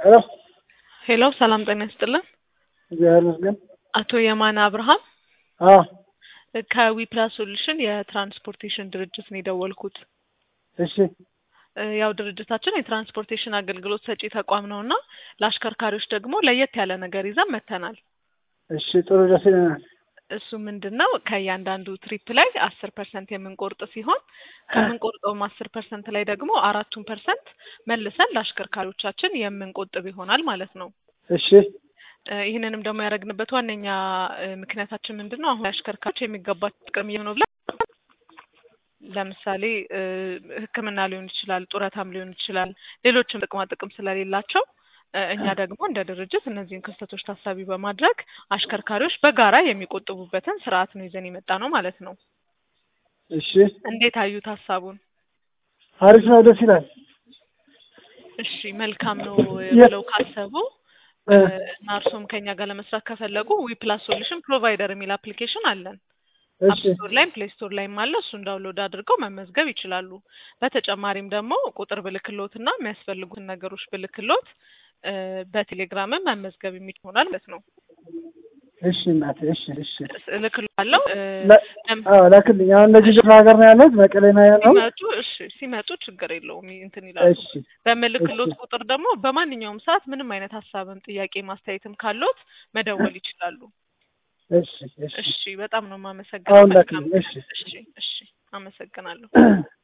ሄሎ ሄሎ ሰላም ጤና ይስጥልን። እግዚአብሔር ይመስገን። አቶ የማነ አብርሃም አዎ ከዊፕላስ ሶሉሽን የትራንስፖርቴሽን ድርጅት ነው የደወልኩት። እሺ እ ያው ድርጅታችን የትራንስፖርቴሽን አገልግሎት ሰጪ ተቋም ነው እና ለአሽከርካሪዎች ደግሞ ለየት ያለ ነገር ይዘን መጥተናል። እሺ ጥሩ ደስ ይለናል። እሱ ምንድን ነው ከእያንዳንዱ ትሪፕ ላይ አስር ፐርሰንት የምንቆርጥ ሲሆን ከምንቆርጠውም አስር ፐርሰንት ላይ ደግሞ አራቱን ፐርሰንት መልሰን ለአሽከርካሪዎቻችን የምንቆጥብ ይሆናል ማለት ነው። እሺ እ ይህንንም ደግሞ ያደረግንበት ዋነኛ እ ምክንያታችን ምንድን ነው? አሁን አሽከርካሪዎች የሚገባቸው ጥቅም እየሆነ ብለን ለምሳሌ እ ሕክምና ሊሆን ይችላል፣ ጡረታም ሊሆን ይችላል፣ ሌሎችም ጥቅማ ጥቅም ስለሌላቸው እ እኛ ደግሞ እንደ ድርጅት እነዚህን ክስተቶች ታሳቢ በማድረግ አሽከርካሪዎች በጋራ የሚቆጥቡበትን ስርዓት ነው ይዘን የመጣ ነው ማለት ነው። እሺ እንዴት አዩት ሀሳቡን? አሪፍ ነው፣ ደስ ይላል። እሺ መልካም ነው የ- ብለው ካሰቡ እ እና እርሶም ከኛ ጋር ለመስራት ከፈለጉ ዊፕላስ ሶሉሽን ፕሮቫይደር የሚል አፕሊኬሽን አለን። እሺ አፕስቶር ላይም ፕሌይ ስቶር ላይም አለ። እሱን ዳውንሎድ አድርገው መመዝገብ ይችላሉ። በተጨማሪም ደግሞ ቁጥር ብልክሎት እና የሚያስፈልጉትን ነገሮች ብልክሎት እ በቴሌግራምም መመዝገብ የሚችል ይሆናል ማለት ነው። እሺ እናቴ እሺ እሺ እልክልዋለሁ። እ ለ- ለም- አዎ ላክልኝ። አሁን እነዚህ ክፍለ ሀገር ነው ያለሁት፣ መቀሌ ነው ያለው። ሲመጡ እሺ ሲመጡ ችግር የለውም እንትን ይላሉ። እሺ በምልክሎት እሺ ቁጥር ደግሞ በማንኛውም ሰዓት ምንም አይነት ሀሳብም ጥያቄ ማስተያየትም ካሎት መደወል ይችላሉ። እሺ እሺ እሺ በጣም ነው የማመሰግነው። አሁን መልካም ላክልኝ። እሺ እሺ እሺ አመሰግናለሁ።